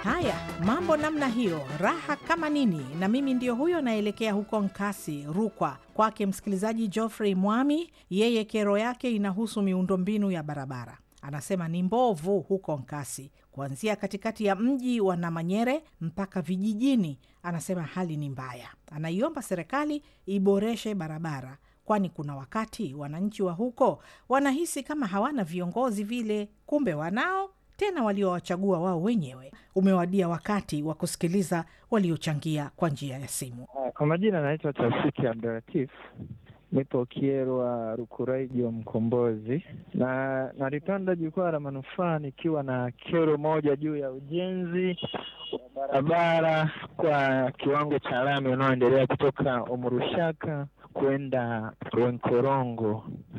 Haya, mambo namna hiyo, raha kama nini. Na mimi ndio huyo naelekea huko Nkasi, Rukwa, kwake msikilizaji Geoffrey Mwami. Yeye kero yake inahusu miundombinu ya barabara. Anasema ni mbovu huko Nkasi, kuanzia katikati ya mji wa Namanyere mpaka vijijini. Anasema hali ni mbaya, anaiomba serikali iboreshe barabara, kwani kuna wakati wananchi wa huko wanahisi kama hawana viongozi vile, kumbe wanao tena waliowachagua wao wenyewe. Umewadia wakati wa kusikiliza waliochangia kwa njia ya simu. Kwa majina anaitwa Tafiki Abdulatif, nipo Kierwa Rukuraijo Mkombozi, na nalipanda jukwaa la manufaa nikiwa na kero moja juu ya ujenzi wa barabara kwa kiwango cha lami unaoendelea kutoka Omurushaka kwenda Rwenkorongo.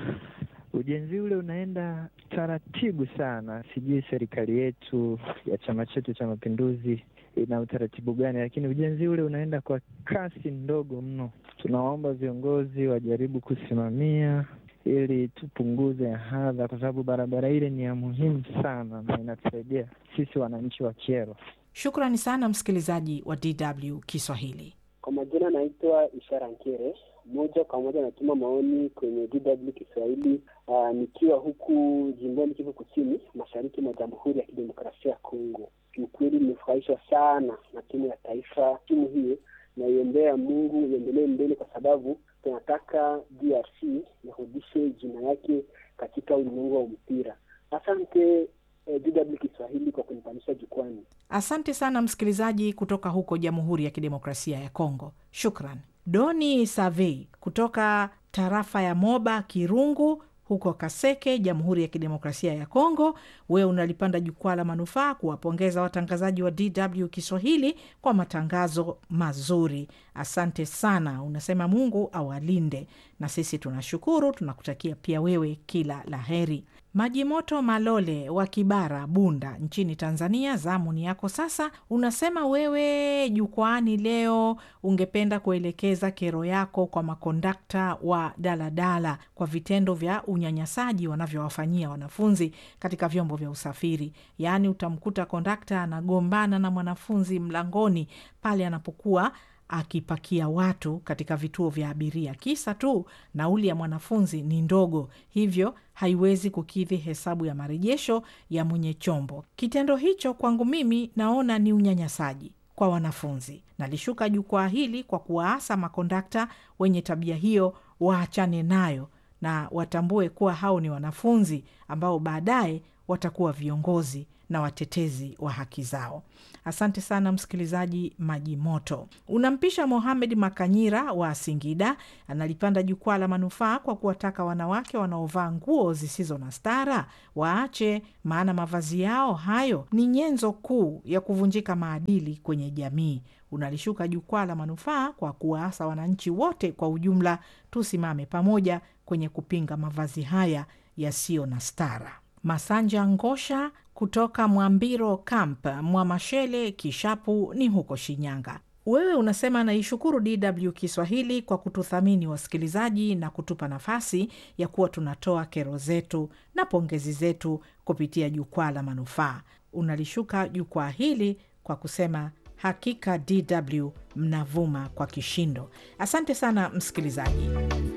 Ujenzi ule unaenda taratibu sana. Sijui serikali yetu ya chama chetu cha Mapinduzi ina utaratibu gani, lakini ujenzi ule unaenda kwa kasi ndogo mno. Tunawaomba viongozi wajaribu kusimamia ili tupunguze hadha, kwa sababu barabara ile ni ya muhimu sana na inatusaidia sisi wananchi wa Kyerwa. Shukrani sana msikilizaji wa DW Kiswahili. Kwa majina naitwa Ishara Nkere, moja kwa moja natuma maoni kwenye DW Kiswahili uh, nikiwa huku jimboni Kivu Kusini, mashariki mwa Jamhuri ya Kidemokrasia ya Kongo. Kiukweli nimefurahishwa sana na timu ya taifa. Timu hiyo naiombea Mungu iendelee mbele, kwa sababu tunataka DRC irudishe jina yake katika ulimwengu wa mpira. Asante eh, DW Kiswahili kwa kunipandisha jukwani. Asante sana msikilizaji kutoka huko Jamhuri ya Kidemokrasia ya Kongo. Shukran. Doni Savei kutoka tarafa ya Moba Kirungu huko Kaseke, Jamhuri ya Kidemokrasia ya Kongo. Wewe unalipanda jukwaa la manufaa kuwapongeza watangazaji wa DW Kiswahili kwa matangazo mazuri. Asante sana, unasema Mungu awalinde, na sisi tunashukuru, tunakutakia pia wewe kila la heri. Maji Moto Malole wa Kibara, Bunda nchini Tanzania, zamu ni yako sasa. Unasema wewe jukwaani leo ungependa kuelekeza kero yako kwa makondakta wa daladala kwa vitendo vya unyanyasaji wanavyowafanyia wanafunzi katika vyombo vya usafiri. Yaani utamkuta kondakta anagombana na mwanafunzi mlangoni pale anapokuwa akipakia watu katika vituo vya abiria, kisa tu nauli ya mwanafunzi ni ndogo, hivyo haiwezi kukidhi hesabu ya marejesho ya mwenye chombo. Kitendo hicho kwangu mimi naona ni unyanyasaji kwa wanafunzi. Nalishuka jukwaa hili kwa kuwaasa makondakta wenye tabia hiyo waachane nayo na watambue kuwa hao ni wanafunzi ambao baadaye watakuwa viongozi na watetezi wa haki zao. Asante sana msikilizaji Maji Moto. Unampisha Mohamed Makanyira wa Singida, analipanda jukwaa la manufaa kwa kuwataka wanawake wanaovaa nguo zisizo na stara waache, maana mavazi yao hayo ni nyenzo kuu ya kuvunjika maadili kwenye jamii. Unalishuka jukwaa la manufaa kwa kuwaasa wananchi wote kwa ujumla, tusimame pamoja kwenye kupinga mavazi haya yasiyo na stara. Masanja Ngosha kutoka Mwambiro Camp, Mwamashele, Kishapu ni huko Shinyanga. Wewe unasema naishukuru DW Kiswahili kwa kututhamini wasikilizaji na kutupa nafasi ya kuwa tunatoa kero zetu na pongezi zetu kupitia jukwaa la manufaa. Unalishuka jukwaa hili kwa kusema hakika DW mnavuma kwa kishindo. Asante sana msikilizaji.